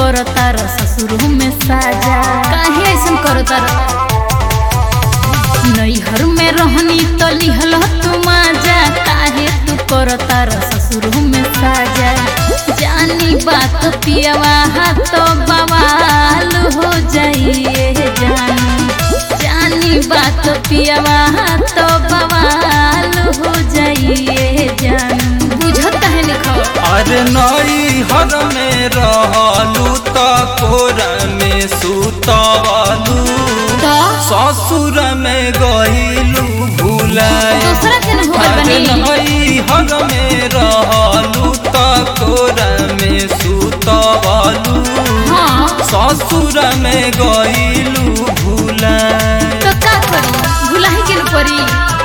करता र ससुर में साजा काहे ऐसन करता र नैहर में रहनी तो लिहल तू माजा काहे तू करता र ससुर में साजा जानी बात पियवा तो बवाल हो जाइए जानू जानी बात पियवा तो बवाल हो जाइए जानू बुझत है लिखो अरे नई हर में रहलू त कोर में सुतवलू तो ससुर में गईलू भूलाए दूसरा के न होगल अरे बनी नई हर में रहलू त कोर में सुतवलू हाँ ससुर में गईलू भूलाए तो का करी भुलाही के न परी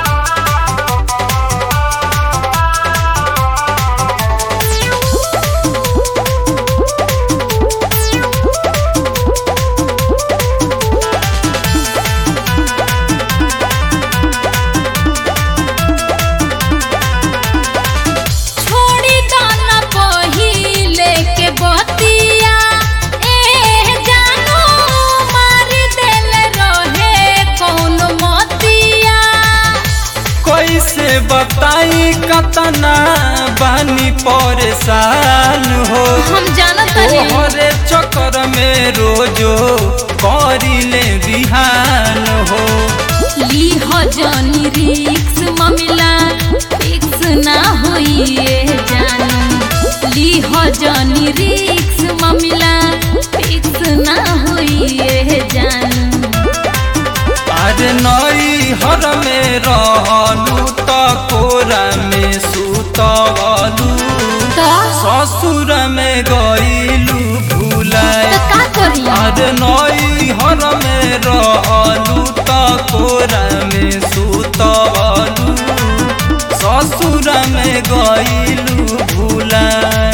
छोड़ी दाना पहिले के बतिया ए जानू मार देल रहे कौन मतिया कैसे बताई कतना बानी परेशान हो हम जानत नहीं तोहरे चक्कर में रोजो करिले बिहान हो ली हो जानी रिक्स ममिला फिक्स ना होइए जानू ली हो जानी रिक्स ममिला फिक्स ना होइए जानू आज नई हर में रहलू त कोरा में सुतवलू तो ससुर में गईलू भूलाए तो का करी आज नई हर में रहलू त कोरा में सुतवलू ससुर में गईलू भूलाए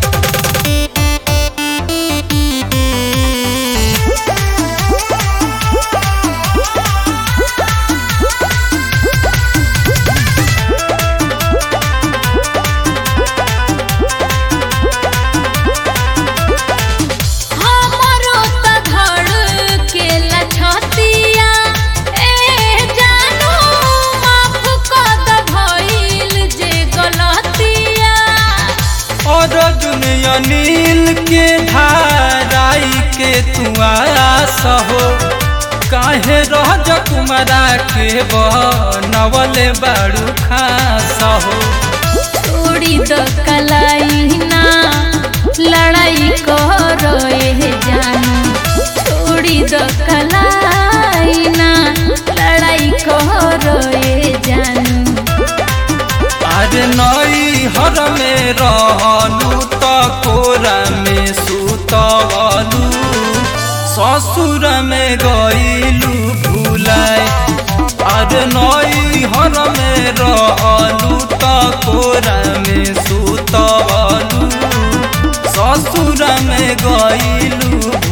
हमरो त धड़ के लछतिया ए जानू माफ कर द भइल जे गलतिया और दुनिया नील के धाराई के तू आस हो काहे रह कुमारा के बनवले बाड़ू खास हो छोड़ी द कलाई ना लड़ाई करो ए जानू छोड़ी द कलाई ना लड़ाई करो ए जानू आज नई हर में रहलू त कोरा में सुतवलू ससुर में गईलू भूलाए आज नई हर में रहलू त कोरा में सुतवलू ससुर में गईलू